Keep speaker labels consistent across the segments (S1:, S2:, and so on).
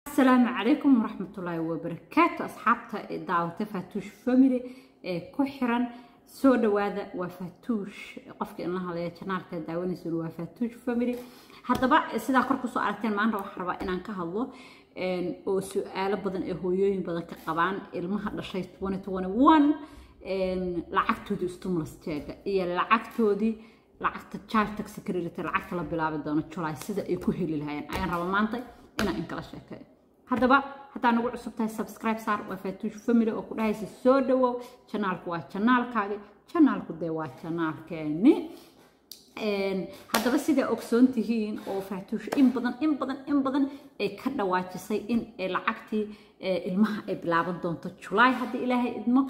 S1: asalaamu calaykum waraxmatullaahi wabarakaatu asxaabta daawata faatuush family ee ku xiran soo dhawaada waa faatuush qofka inla hadlaya janaalka daawanaysan waa faatuush family haddaba sidaa kor kusoo aragteen maanta waxaan rabaa inaan ka hadlo oo su-aalo badan ee hooyooyin badan ka qabaan ilmaha dhashay lacagtoodii stimulus jeega iyo lacagtoodii lacagta child tax credit lacagta la bilaabi doono july sida ay ku heli lahayeen ayaan rabaa maanta inaan inkala sheekeeyo haddaba haddaa nagu cusub tahay subscribe saar waa faatuush family oo ku dhahaysa soo dhawow janaalku waa janaalkaagi janaalku dee waa janaalkeeni haddaba sidaa ogsoon tihiin oo faatuush in badan in badan in badan ay ka dhawaajisay in lacagtii ilmaha ay bilaaban doonto july haddii ilaahay idmo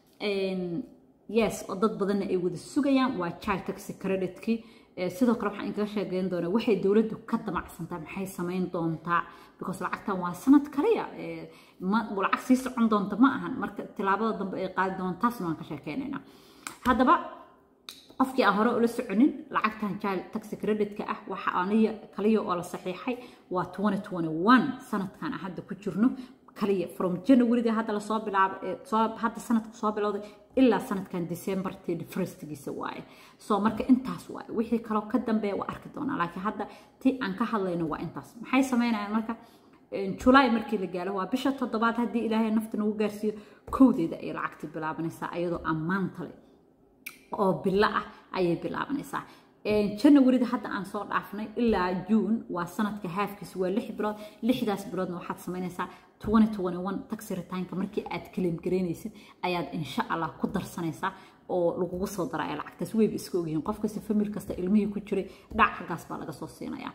S1: yes oo dad badanna ay wada sugayaan waa child tax creditkii sidoo kale waxaan inkaga sheegeyn doonaa waxay dowladdu ka damacsantaa maxay samayn doontaa because lacagtan waa sanad kaliya lacag sii socon doonta ma ahan marka tilaabada dambe ay qaadi doonaan taasna waan ka sheekeynaynaa haddaba qofkii aan hore ula soconin lacagtan child tax creditka ah waxa aniya kaliya oo la saxiixay waa sanadkan aan hadda ku jirno kaliya from januaryga hadda lasoo bilaabo hadda sanadka soo bilowday ilaa sanadkan december firstgiisa waaye soo marka intaas waaye wixii kaloo ka dambeeya waa arki doonaa laakiin hadda ti aan ka hadlayno waa intaas maxay sameynayaan marka july markii la gaalo waa bisha toddobaad haddii ilaahay nafta nagu gaarsiiyo kowdeeda ay lacagti bilaabanaysaa iyadoo ammaanta leh oo bilo ah ayay bilaabanaysaa janawarida hadda aan soo dhaafnay ilaa juun waa sanadka haafkiisa waa lix bilood lixdaas biloodna waxaad samaynaysaa taxi ritaanka markii aad kaleem garaynaysid ayaad insha allah ku darsanaysaa oo lagugu soo daraya lacagtaas weyba iska ogyihiin qof kasta famil kasta ilmihii ku jiray dhac xaggaas baa laga soo siinayaa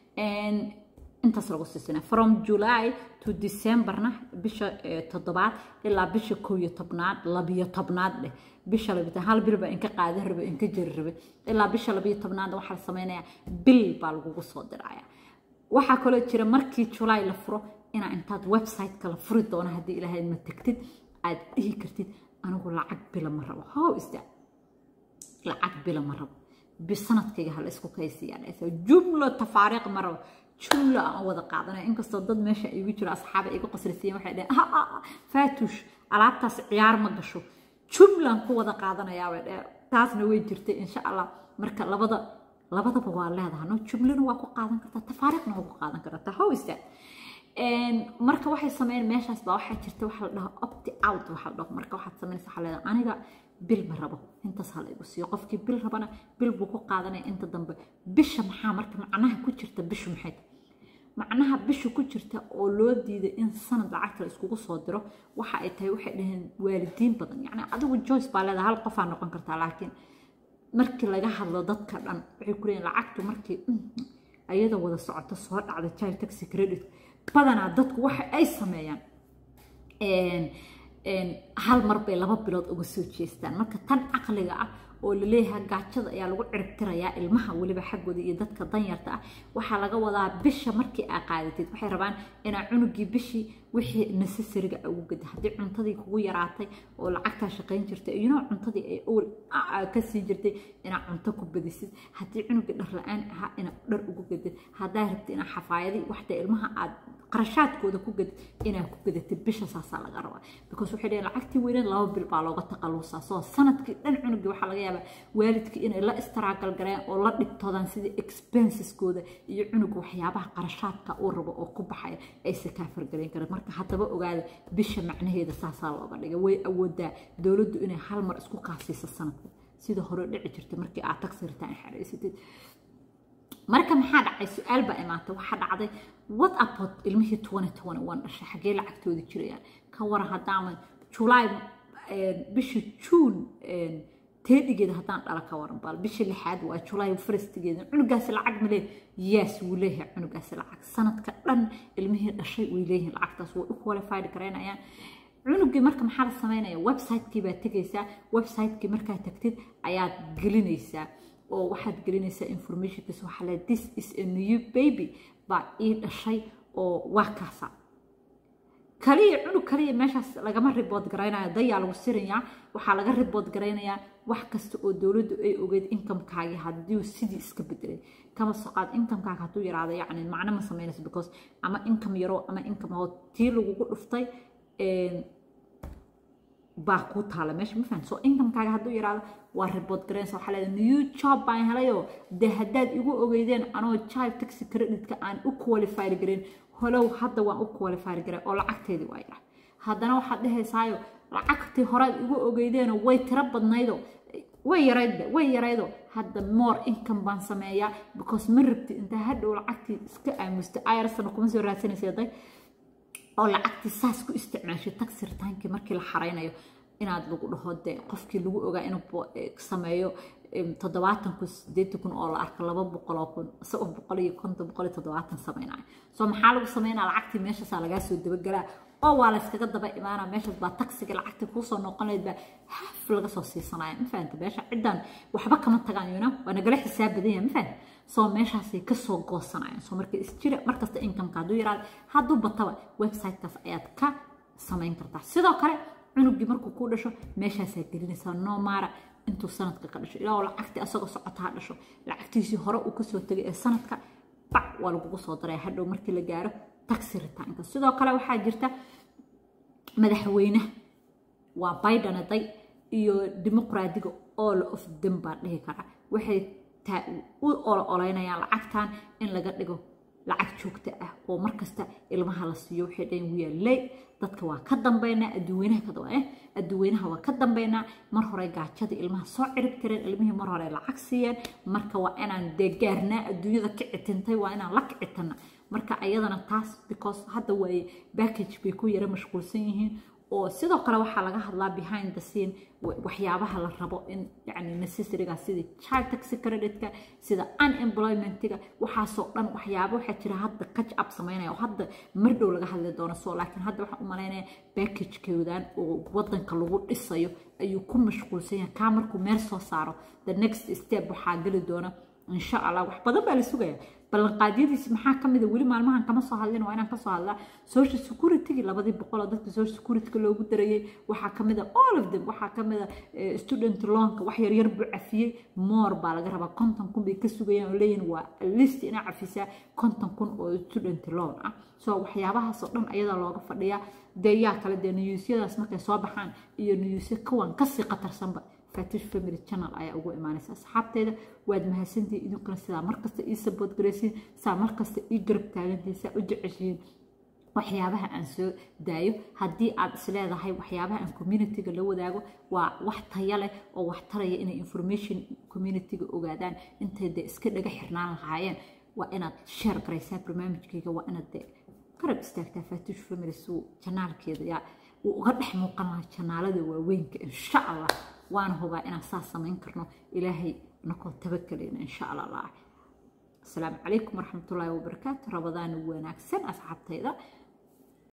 S1: intaas lagu sii siinaya from july to decemberna bisha toddobaad ilaa bisha kow iyo tobnaad labiyo tobnaad dheh bisha labiyo hal bil baa inka qaadan rabe inka jari rabe ilaa bisha labiyo tobnaad waxaa la samaynayaa bil baa lagugu soo diraya waxaa kaloo jira markii july la furo inaa intaad website-ka la furi doono haddii ilaahay ma tegtid aad dhihi kartid anigu lacag bila ma rabo how is that lacag bila ma rabo bisanadkayga hala isku kaysiyaa jumlo tafaariiq ma rabo jumlo aan wada qaadanaya inkastoo dad meesha igu jiro asxaaba iga qasrisiiyeen waxay dhaheen faatuush alaabtaas ciyaar ma gasho jumlaan ku wada qaadanayaa bay dhaheen taasna way jirtay insha allah marka labada labadaba waa leedahay no jumlona waa ku qaadan kartaa tafaariiqna waa ku qaadan kartaa how is that marka waxay sameyn meeshaas baa waxaa jirta waxa la dhaho opti out waxa la dhaho marka waxaad sameynaysa waxaa leedahay aniga bil ma rabo intaas ha la igu siiyo qofkii bil rabana bil buu ku qaadanaya inta dambe bisha maxaa marka macnaha ku jirta bishu maxay macnaha bisha ku jirta oo loo diiday in sanad lacagta la iskugu soo diro waxa ay tahay waxay dhaheen waalidiin badan yacni adigu joyce baa leedahay hal qofaa noqon kartaa laakiin markii laga hadlo dadka dhan waxay ku leeyihin lacagtu markii ayada wada socoto soo dhacda child taxi credit badanaa dadku waxa ay sameeyaan hal mar bay laba bilood uga soo jeestaan marka tan caqliga ah oo laleeyahay gaajada ayaa lagu ciribtirayaa ilmaha weliba xaggooda iyo dadka danyarta ah waxaa laga wadaa bisha markii aa qaadatid waxay rabaan inaa cunugii bishii wixii necessariga ugu gada haddii cuntadii kugu yaraatay oo lacagtaa shaqayn jirtay iyonoo cuntadii ay owl ka sii jirtay inaa cunto ku badisid haddii cunugii dhar la-aan ahaa inaa dhar ugu gadid haddaa rabtid inaa xafaayadii waxda ilmaha aad qarashaadkooda ku gadid inaa ku gadatid bisha saasaa laga rabaa because waxay dhaheen lacagtii weyneed laba bil baa looga taqaluusaa soo sanadkii dhan cunugii waxaa laga yaabaa waalidkii inay la istaraagal galeen oo la dhibtoodaan sidii expenseskooda iyo cunuga waxyaabaha qarashaadka uu rabo oo ku baxaya aysa kaa fargalayn kareen marka haddaba ogaada bisha macnaheeda saasaa looga dhigay way awoodaa dowladdu inay hal mar isku kaasiiso sanadka sida hore dhici jirtay markii aad tagsiritaan xareysatid marka maxaa dhacay su-aal baa imaatay waxaa dhacday what about ilmihii dhashay xaggee lacagtooda jirayaan ka waran haddaama july bishii juun teedhigeeda haddaan dhala ka waran baal bisha lixaad waa july firstigeeda cunugaasi lacag ma leeyahay yes wuu leeyahay cunugaasi lacag sanadka dhan ilmihii dhashay way leeyihiin lacagtaas way u qualified garaynayaan cunugii marka maxaa la sameynaya website-kii baad tegaysaa website-kii markaad tagtid ayaad gelinaysaa oo waxaad gelinaysaa informationkiisa waxaa le this is a new baby baa ii dhashay oo waa kaasa kaliya cunug kaliya meeshaas lagama ribood garaynayo dayaa lagu sirayaa waxaa laga ribood garaynayaa wax kasta oo dowladdu ay ogeyd inkamkaagii haddii sidii iska bedelay kama soqaad inkamkaaga hadduu yaraado yacni macno ma samaynayso because ama inkam yaro ama inkam oo tii lagugu dhuftay baa kuu taala meesha ma fahan so inkamkaaga hadduu yaraado waa ribood garaynaysa waxaa leedahay new job baan helayoo dee haddaad igu ogeydeen anoo child taxi creditka aan u qualified garin holow hadda waan u qualified garay oo lacagteedii waa yara haddana waxaad dhahaysaayo lacagtii horead igu ogeydeenoo way tiro badnaydo way yaraydba way yaraydo hadda more income baan sameeyaa because ma rabti intaa hadhow lacagtii iska aamusta ayarsana kuma soo raadsanaysa day oo lacagtii saas ku isticmaashay taxi retaankii markii la xaraynayo inaad lagu dhaho dee qofkii lagu ogaa inuu sameeyo toddobaatan kun sideetan kun oo la arko laba boqol oo kun isagoo boqol iyo konton boqol iyo toddobaatan sameynaya soo maxaa lagu sameynaa lacagtii meeshaasaa lagaa soo dabagelaa oo waa la iskaga daba imaanaa meeshaas baa taxiga lacagtii kuusoo noqon lahayd baa haf laga soo siisanaya ma fahanta meesha ciddan waxba kama tagaan yuna waa nagala xisaab badan yahay ma fahanta soo meeshaasay kasoo goosanayaan soo marka isjira markasta incomeka hadduu yaraado hadduu bataba websitekaas ayaad ka samayn kartaa sidoo kale cunugii markuu ku dhasho meeshaasaa gelinaysaa noomara intuu sanadka ka dhasho ilaa lacagtii asagoo socota ha dhasho lacagtiisii hore uu kasoo tegay ee sanadka bac waa lagugu soo daraya hadhow markii la gaaro taxi ritaanka sidoo kale waxaa jirta madaxweynaha waa biden aday iyo dimuqraadiga all of them baa dhihi kara waxay u ololeynayaan lacagtan in laga dhigo lacag joogta ah oo markasta ilmaha la siiyo waxay dhahin wiyaaley dadka waa ka dambeynaa adduweynaha ka daba adduweynaha waa ka dambeynaa mar hore gaajada ilmaha soo cirib tireen ilmihii mar hore lacag siiyeen marka waa inaan dee gaarnaa adduunyada ka citintay waa inaan la kicitana marka ayadana taas because hadda waaye backage bay ku yara mashquulsan yihiin oo sidoo kale waxaa laga hadlaa behind the scene waxyaabaha la rabo in yani necessaryga sida child taxi creditka sida unemploymentiga waxaasoo dhan waxyaabo waxaa jira hadda catch up samaynaya oo hadda mar dhow laga hadli doono so laakiin hadda waxaan u malaynaya backagekoodan oo wadanka lagu dhisayo ayuu ku mashquulsan yahay kaa markuu meel soo saaro the next step waxaa geli doona insha allah wax badan baa la sugaya ballanqaadyadiisi maxaa ka mida weli maalmahan kama soo hadlin waa inaan kasoo hadlaa social security labadii boqol oo dadka social security loogu darayay waxaa ka mida all of them waxaa ka mida student loanka wax yaryar buu cafiyey more baa laga rabaa konton kun bay ka sugayaan oo leeyihin waa list inaa cafisaa konton kun oo student loan ah so waxyaabahaasoo dhan ayadaa looga fadhiyaa dee yaa kale dee niyuusyadaas markay soo baxaan iyo niyuusyo kawan kasii qatarsanba fatish family channel ayaa ugu imaanaysa asxaabteeda waad mahadsantihiin idinkuna sidaa markasta ii sabood garaysiin saa markasta ii garab taagantihiin saa u jeceshihiin waxyaabaha aan soo daayo haddii aad isleedahay waxyaabaha aan communityga la wadaago waa wax taya leh oo wax taraya inay information communityga ogaadaan intay dee iska dhaga xirnaan lahaayeen waa inaad share garaysaa barnaamijkayga waa inaad dee garab istaagtaa fatish family suu janaalkeeda yaa uu uga dhex muuqan lahaa janaalada waaweynka insha allah waana hubaa inaan saas samayn karno ilaahay nakoo tabakelayna insha allah asalaamu calaykum waraxmatullaahi wabarakaatu rabadaan wanaagsan asxaabtayda